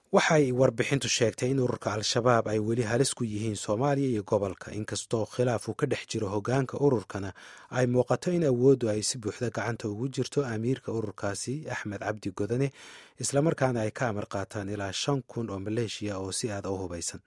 waxay warbixintu sheegtay in ururka al-shabaab ay weli halis ku yihiin soomaaliya iyo gobolka inkastoo khilaaf uu ka dhex jiro hogaanka ururkana ay muuqato in awooddu ay si buuxda gacanta ugu jirto amiirka ururkaasi axmed cabdi godane islamarkaana ay ka amar qaataan ilaa shan kun oo maleeshiya oo si aada u hubaysan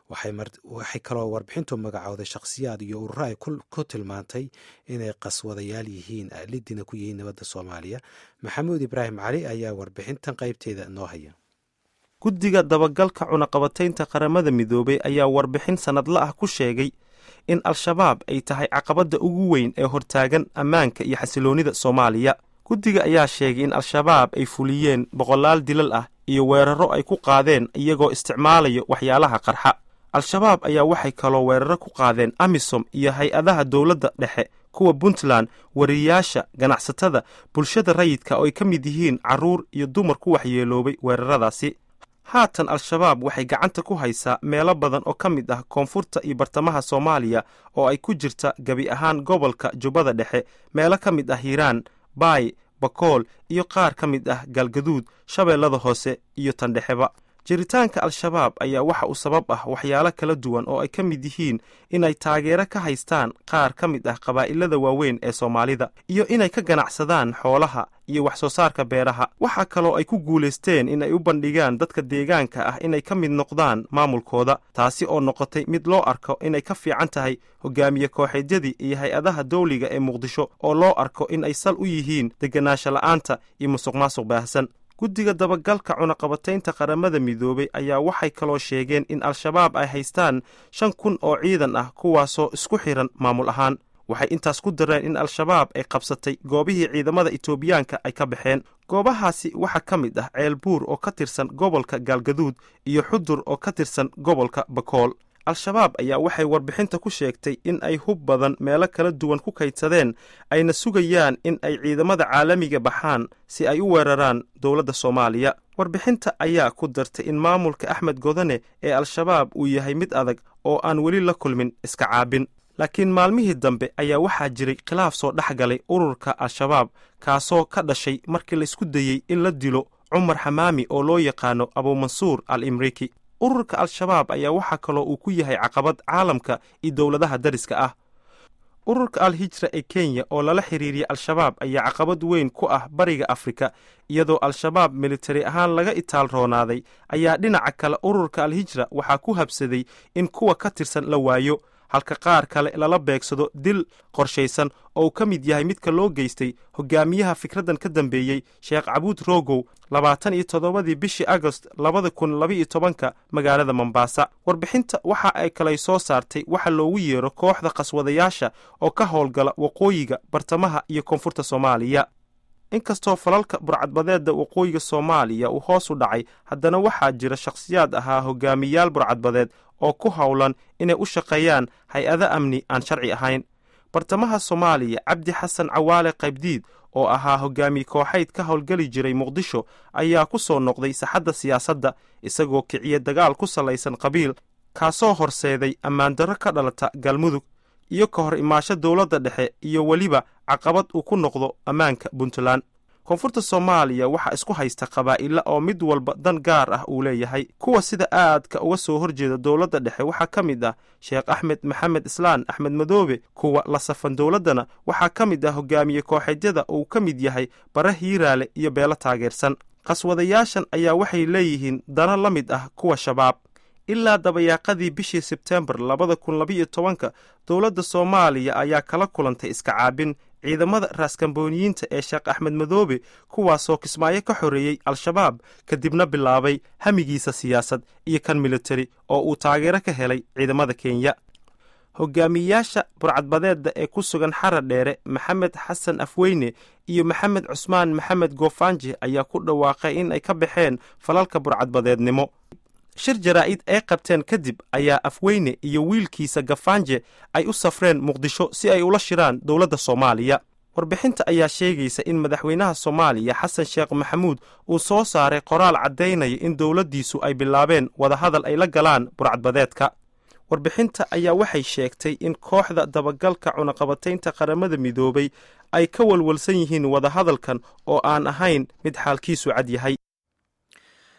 waxay kaloo warbixintu magacooday shakhsiyaad iyo ururo ay ku tilmaantay inay qaswadayaal yihiin lidina ku yihiin nabadda soomaaliya maxamuud ibraahim cali ayaa warbixintan qaybteeda noo haya guddiga dabagalka cunaqabataynta qaramada midoobey ayaa warbixin sannadla ah ku sheegay in al-shabaab ay tahay caqabadda ugu weyn ee hortaagan ammaanka iyo xasiloonnida soomaaliya guddiga ayaa sheegay in al-shabaab ay fuliyeen boqolaal dilal ah iyo weerarro ay ku qaadeen iyagoo isticmaalayo waxyaalaha qarxa al-shabaab ayaa waxay kaloo weeraro ku qaadeen amisom iyo hay-adaha dowladda dhexe kuwa puntland wariyayaasha ganacsatada bulshada rayidka oo ay ka mid yihiin carruur iyo dumar ku waxyeeloobay weeraradaasi haatan al-shabaab waxay gacanta ku haysaa meelo badan oo ka mid ah koonfurta iyo bartamaha soomaaliya oo ay ku jirta gebi ahaan gobolka jubbada dhexe meelo ka mid ah hiiraan baay bakool iyo qaar ka mid ah galgaduud shabeellada hoose iyo tandhexeba jiritaanka al-shabaab ayaa waxa uu sabab ah waxyaalo kala duwan oo ay ka mid yihiin inay taageero ka haystaan qaar ka mid ah qabaa'ilada waaweyn ee soomaalida iyo inay ka ganacsadaan xoolaha iyo wax soo saarka beeraha waxaa kaloo ay ku guulaysteen in ay u bandhigaan dadka deegaanka ah inay ka mid noqdaan maamulkooda taasi oo noqotay mid loo arko inay ka fiican tahay hogaamiye kooxeedyadii iyo hay-adaha dawliga ee muqdisho oo loo arko in ay sal u yihiin deganaansho la'aanta iyo musuq maasuq baahsan guddiga dabagalka cunaqabataynta qaramada midoobey ayaa waxay kaloo sheegeen in al-shabaab ay haystaan shan kun oo ciidan ah kuwaasoo isku xiran maamul ahaan waxay intaas ku dareen in al-shabaab ay qabsatay goobihii ciidamada etoobiyaanka ay ka baxeen goobahaasi waxaa ka mid ah ceelbuur oo ka tirsan gobolka gaalgaduud iyo xudur oo ka tirsan gobolka bakool al-shabaab ayaa waxay warbixinta ku sheegtay in ay hub badan meelo kala duwan ku kaydsadeen ayna sugayaan in ay ciidamada caalamiga baxaan si ay u weeraraan dowladda soomaaliya warbixinta ayaa ku dartay in maamulka axmed godane ee al-shabaab uu yahay mid adag oo aan weli la kulmin iska caabin laakiin maalmihii dambe ayaa waxaa jiray khilaaf soo dhex galay ururka al-shabaab kaasoo ka dhashay markii laysku dayey in la dilo cumar xamaami oo loo yaqaano abuumansuur al imriki ururka al-shabaab ayaa waxaa kaloo uu ku yahay caqabad caalamka iyo dowladaha dariska ah ururka al-hijra ee kenya oo lala xiriiriyay al-shabaab ayaa caqabad weyn ku ah bariga afrika iyadoo al-shabaab militari ahaan laga itaal roonaaday ayaa dhinaca kale ururka al-hijra waxaa ku habsaday in kuwa ka tirsan la waayo halka qaar kale lala beegsado dil qorshaysan oo uu ka mid yahay midka loo geystay hogaamiyaha fikraddan ka dambeeyey sheekh cabuud rogow labaatan iyo toddobadii bishii agost labada kun labaiyo tobanka magaalada mombaasa warbixinta waxa ay kalay soo saartay waxa loogu yeero kooxda qaswadayaasha oo ka howlgala waqooyiga bartamaha iyo koonfurta soomaaliya inkastoo falalka burcadbadeedda waqooyiga soomaaliya uu hoos u dhacay haddana waxaa jira shakhsiyaad ahaa hogaamiyaal burcadbadeed oo ku howlan inay u shaqeeyaan hay-ado amni aan sharci ahayn bartamaha soomaaliya cabdi xasan cawaale qaybdiid oo ahaa hogaamiye kooxayd ka howlgeli jiray muqdisho ayaa ku soo noqday saxadda siyaasadda isagoo kiciya dagaal ku salaysan qabiil kaasoo horseeday ammaandarro ka dhalata galmudug iyo ka hor imaasho dowladda dhexe iyo weliba caqabad uu ku noqdo ammaanka puntland koonfurta soomaaliya waxaa isku haysta qabaa'ila oo mid walba dan gaar ah uu leeyahay kuwa sida aadka uga soo horjeeda dowladda dhexe waxaa ka mid ah sheekh axmed maxamed islaan axmed madoobe kuwa la safan dowladdana waxaa ka mid ah hogaamiye kooxeedyada uu ka mid yahay bare hiiraale iyo beelo taageersan qaswadayaashan ayaa waxay leeyihiin dano la mid ah kuwa shabaab ilaa dabayaaqadii bishii sebtembar labada kun labaiyo tobanka dowladda soomaaliya ayaa kala kulantay iska caabin ciidamada raaskambooniyiinta ee sheekh axmed madoobe kuwaasoo kismaayo ka xoreeyey al-shabaab kadibna bilaabay hamigiisa siyaasad iyo kan militari oo uu taageero ka helay ciidamada kenya hogaamiyayaasha burcadbadeedda ee ku sugan xara dheere maxamed xasan afweyne iyo maxamed cusmaan maxamed goofaanje ayaa ku dhawaaqay in ay ka baxeen falalka burcadbadeednimo shir jaraa'id ay qabteen kadib ayaa afweyne iyo wiilkiisa gafaanje ay u safreen muqdisho si ay ula shiraan dowladda soomaaliya warbixinta ayaa sheegaysa in madaxweynaha soomaaliya xasan sheekh maxamuud uu soo saaray qoraal caddaynaya in dowladdiisu ay bilaabeen wadahadal ay la galaan burcadbadeedka warbixinta ayaa waxay sheegtay in kooxda dabagalka cunaqabataynta qaramada midoobay ay ka walwalsan yihiin wadahadalkan oo aan ahayn mid xaalkiisu cad yahay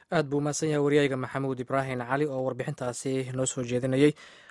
aad buu umahadsan yahay waryayga maxamuud ibraahim cali oo warbixintaasi noo soo jeedinayey